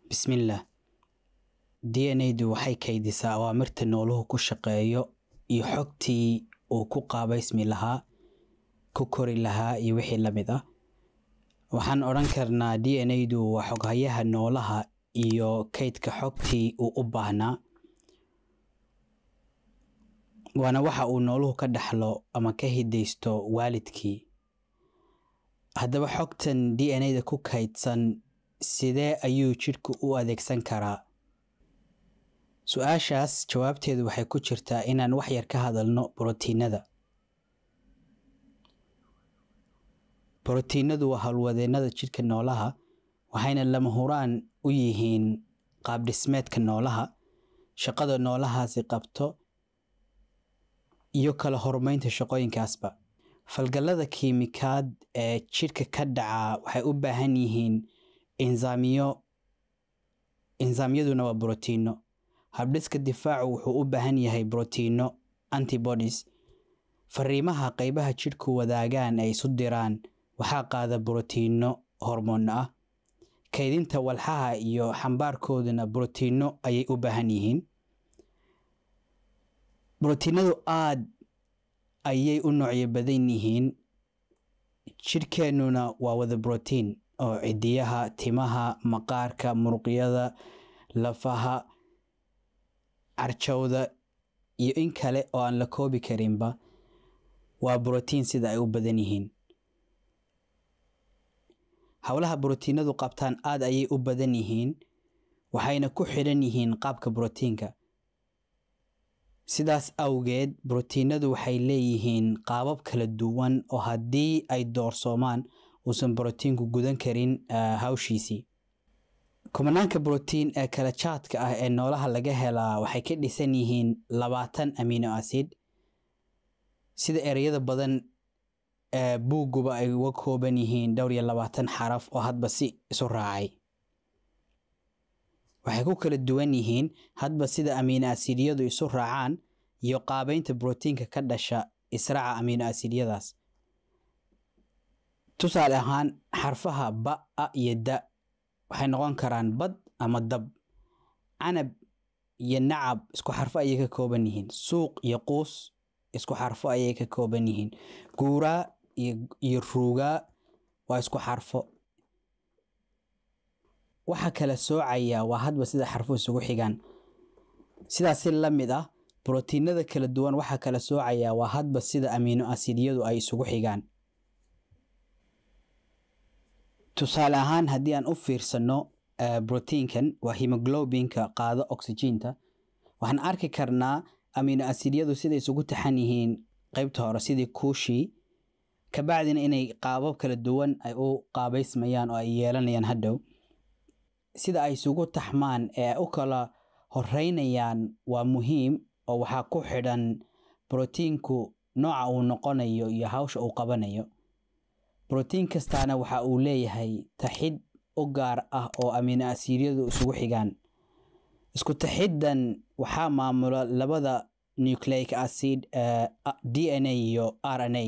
Bismillah. DNA-du waxay kaydisaa awaamirta nooluhu ku shaqeeyo iyo xogtii uu ku qaabaysmi lahaa, ku kori lahaa iyo wixii la mid ah. Waxaan odhan karnaa DNA-du waa xoghayaha noolaha iyo kaydka xogtii uu u baahnaa. Waana waxa uu nooluhu ka dhaxlo ama ka hidaysto waalidkii. Haddaba xogtan DNA-da ku kaydsan sidee ayuu jidhku u adeegsan karaa? Su-aashaas jawaabteedu waxay ku jirtaa inaan wax yar ka hadalno borotiinada. Borotiinadu waa hawlwadeennada jidhka noolaha, waxayna lama huraan u yihiin qaab dhismeedka noolaha, shaqada noolahaasi qabto, iyo kala hormaynta shaqooyinkaasba. Falgallada kiimikaad ee jidhka ka dhaca waxay u baahan yihiin enzymo. Enzymaduna waa borotiinno. Habdhiska difaacu wuxuu u baahan yahay borotiinno antibodies. Fariimaha qaybaha jidhku wadaagaan ay isu diraan waxaa qaada borotiinno hormoon ah. Kaydinta walxaha iyo xambaarkooduna borotiinno ayay u baahan yihiin. Borotiinadu aad ayay u noocyo badan yihiin. Jidhkeennuna waa wada borotiin oo cidiyaha, timaha, maqaarka, muruqyada, lafaha, carjawda iyo in kale oo aan la koobi karinba waa borotiin sida ay u badan yihiin. Hawlaha borotiinadu qabtaan aad ayay u badan yihiin waxayna ku xidhan yihiin qaabka borotiinka. Sidaas awgeed, borotiinadu waxay leeyihiin qaabab kala duwan oo haddii ay doorsoomaan uusan borotiinku gudan karin hawshiisii. Kumanaanka borotiin ee kala jaadka ah ee noolaha laga helaa waxay ka dhisan yihiin labaatan amino acid, sida ereyada badan ee buugguba ay uga kooban yihiin dhowr iyo labaatan xaraf oo hadba si isu raacay. Waxay ku kala duwan yihiin hadba sida amino acidyadu isu raacaan iyo qaabaynta borotiinka ka dhasha israaca amino acidyadaas. Tusaale ahaan, xarfaha ba, a iyo da waxay noqon karaan bad ama dab. Canab iyo nacab isku xarfo ayay ka kooban yihiin. Suuq iyo quus isku xarfo ayay ka kooban yihiin. Guuraa iyo ruugaa waa isku xarfo. Waxa kala soocaya waa hadba sida xarfuhu isugu xigaan. Sidaas si la mid ah, borotiinada kala duwan waxa kala soocaya waa hadba sida amino acidyadu ay isugu xigaan. Tusaale ahaan, haddii aan u fiirsano borotiinkan waa hemoglobinka qaado oksijiinta, waxaan arki karnaa amino acidyadu siday isugu taxan yihiin qaybta hore sidii kuushii, kabacdina inay qaabab kala duwan ay u qaabaysmayaan oo ay yeelanayaan hadhow. Sida ay isugu taxmaan ee u kala horeynayaan waa muhiim oo waxaa ku xidhan borotiinku nooca uu noqonayo iyo hawsha uu qabanayo. Borotiin kastaana waxa uu leeyahay taxid u gaar ah oo amino acidyadu isugu xigaan. Isku taxiddan waxaa maamula labada nucleic acid ee DNA iyo RNA.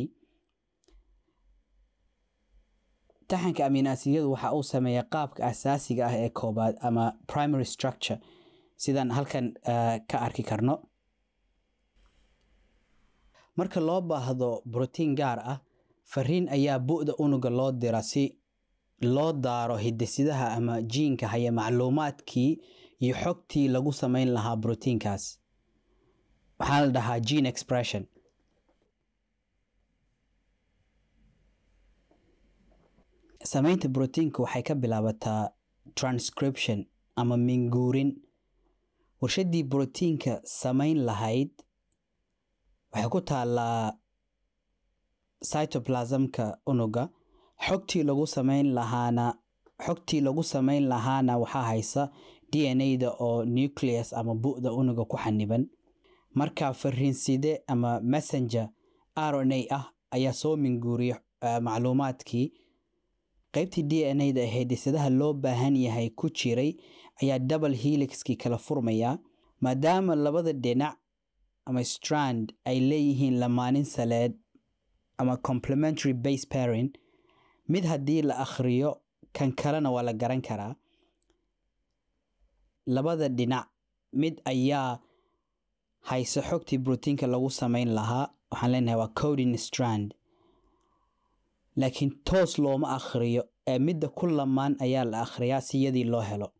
Taxanka amino acidyadu waxa uu sameeyaa qaabka asaasiga ah ee koobaad ama primary structure sidaan halkan ka arki karno. Marka loo baahdo borotiin gaar ah, fariin ayaa bu'da unugga loo diraa si loo daaro hidde-sidaha ama jiinka haya macluumaadkii iyo xogtii lagu samayn lahaa borotiinkaas. Waxaa la dhahaa gene expression. Samaynta borotiinka waxay ka bilaabataa transcription ama minguurin. Warshaddii borotiinka samayn lahayd waxay ku taallaa cytoplasmka unugga. Xogtii lagu samayn lahaana xogtii lagu samayn lahaana waxaa haysa DNA-da oo nucleus ama bu'da unugga ku xaniban. Markaa fariinside ama messenger RNA ah ayaa soo minguuriya macluumaadkii. Qaybtii DNA-da ee hidde-sidaha loo baahan yahay ku jiray ayaa double helix-kii kala furmaya. Maadaama labada dhinac ama strand ay leeyihiin lamaanin saleed ama complementary base pairing, mid haddii la akhriyo kan kalena waa la garan karaa. labada dhinac mid ayaa hayse xogtii brotiinka lagu samayn lahaa waxaan leenahay waa coding strand laakiin toos looma akhriyo ee midda ku lamaan ayaa la akhriyaa si yadii loo helo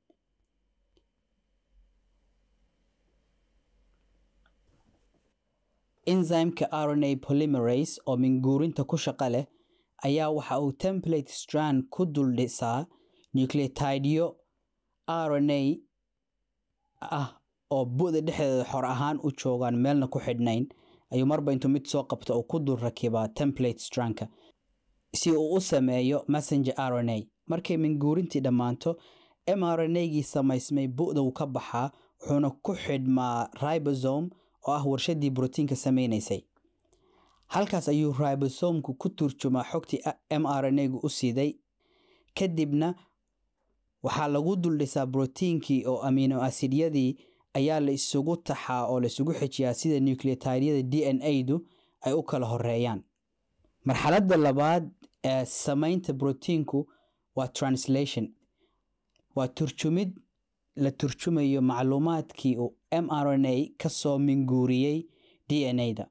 enzymeka rna polymerase oo minguurinta ku shaqo leh ayaa waxa uu template strand ku dul dhisaa nucleotidyo rna ah oo bu'da dhexdeeda xor ahaan u joogaan meelna ku xidhnayn ayuu marba intuu mid soo qabto oo ku dul rakibaa template strandka si uu u sameeyo messenger rna markay minguurintii dhammaanto mrna-gii samaysmay bu'da uu ka baxaa wuxuuna ku xidhmaa ribosome oo ah warshadii brotiinka samaynaysay halkaas ayuu ribosomku ku turjumaa xogtii mrna-gu u siday kadibna waxaa lagu dul dhisaa brotiinkii oo amino asidyadii ayaa la isugu taxaa oo la isugu xejiyaa sida nucleotidyada d n a-du ay u kala horeeyaan marxaladda labaad ee samaynta brotiinku waa translation waa turjumid la turjumayo macluumaadkii uu mrna ka soo minguuriyey d n a-da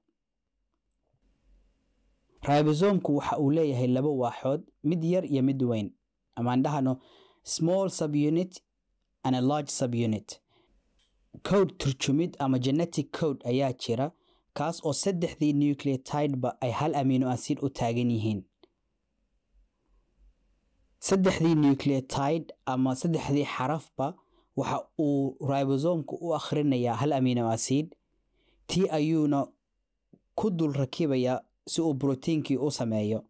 ribosomku waxa uu leeyahay laba waaxood mid yar iyo mid weyn amaan dhahano small subunit and a large subunit code turjumid ama genetic code ayaa jira kaas oo saddexdii nucleotideba ay hal amino acid u taagan yihiin saddexdii nucleotide ama saddexdii xarafba waxa uu ribosomku u akhrinayaa hal amino acid tii ayuuna ku dul rakibayaa si uu brotiinkii u sameeyo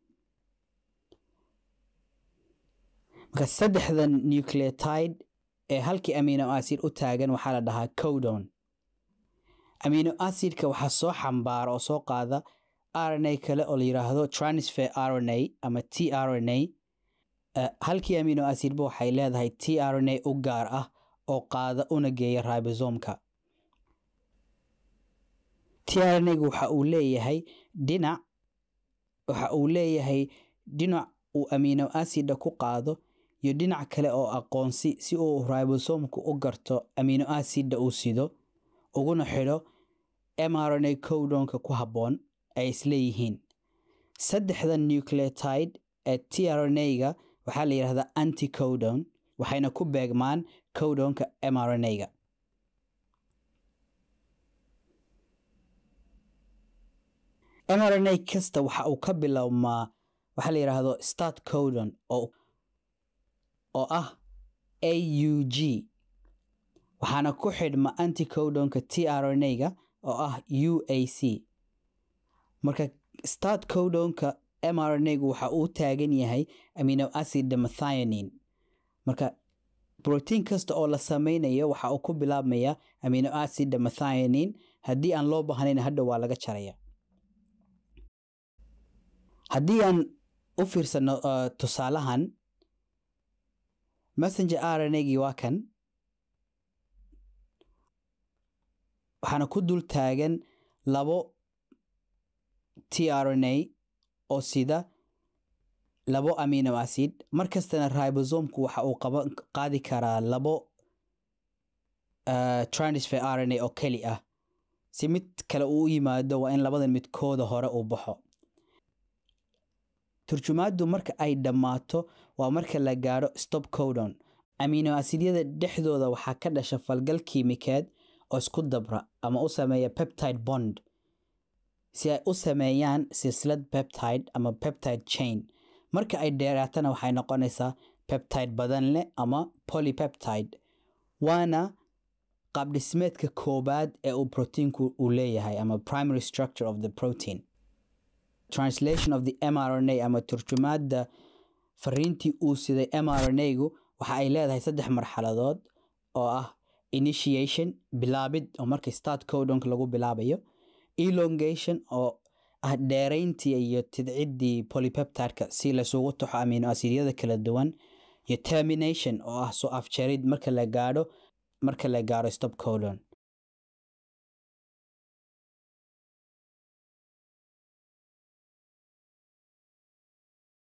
marka saddexdan nucleotide ee halkii amino acid u taagan waxaa la dhahaa codon amino acidka waxaa soo xambaara oo soo qaada rna kale oo la yiraahdo transfer rna ama t rna halkii amino acidba waxay leedahay t rna u gaar ah oo qaada una geeya ribosomka t rna-gu waxa uu leeyahay dhinac waxa uu leeyahay dhinac uu amino acida ku qaado iyo dhinac kale oo aqoonsi si uu ribosomku u garto amino acida uu sido uguna xidho mrna codonka ku habboon ay isleeyihiin saddexdan nucleotide ee t rna-ga waxaa la yidhahdaa anticodon waxayna ku beegmaan codonka mrna-ga mrna kasta waxa uu ka bilowmaa waxaa la yidhaahdo start codon oo oo ah aug waxaana ku xidhma anticodonka t rna-ga oo ah uac marka start codonka mrna-gu waxa uu taagan yahay amino acid methionine marka brotiin kasta oo la sameynayo waxa uu ku bilaabmaya amino acid methionine haddii aan loo baahnayn hadha waa laga jaraya haddii aan u fiirsano tusaalahan messenger rna-gii waa kan waxaana ku dul taagan labo t rna oo sida labo amino acid markastana ribosomku waxa uu qaadi karaa labo transfer rna oo keli ah si mid kale uu u yimaado waa in labadan midkooda hore uu baxo turjumaaddu marka ay dhammaato waa marka la gaadho stop codon amino asidyada dhexdooda waxaa ka dhasha falgal kiimikeed oo isku dabra ama u sameeya peptide bond si ay u sameeyaan silsilad peptide ama peptide chain marka ay dheeraatana waxay noqonaysaa peptide badan leh ama polypeptide waana qaabdhismeedka koobaad ee uu proteinku uu leeyahay ama primary structure of the protein translation of the mrna ama turjumaadda fariintii uu siday mrna-gu waxa ay leedahay saddex marxaladood oo ah initiation bilaabid oo markii start codonka lagu bilaabayo elongation oo ah dheerayntii iyo tidciddii polypeptideka si lasugu taxo amino asidyada kala duwan iyo termination oo ah soo afjarid marka la gaadho marka la gaadho stop codon